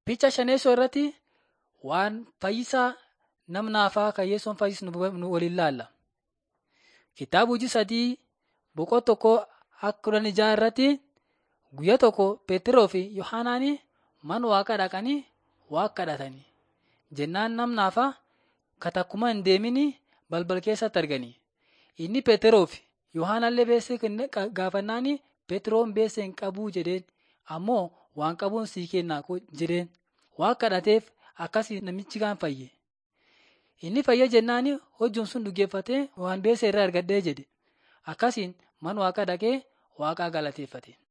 Picha shaneessoo irratti waan fayyisaa nam naafaa kan Yesuun fayyisu nu waliin laalla. Kitaaba hojii sadii boqoo tokko akka kudhan ijaa irratti guyyaa tokko Peetiroo fi Yohaanaan mana waaqaa dhaqanii waaqa kadhatanii. Jennaan nam naafaa katakkuma hin deemin balbal keessatti argani. Inni Peetiroo fi Yohaanallee beessee gaafannaan Peetiroon beessee hin qabuu jedheen ammoo waan qabuun sii kennaa jedheen. Waaqa kadhateef akkasii namichi kaan fayye. Inni fayye jennaan hojiin sun dhugeeffatee waan beessee irraa argadhee jedhe. Akkasiin mana waaqaa dhaqee waaqaa galateeffate.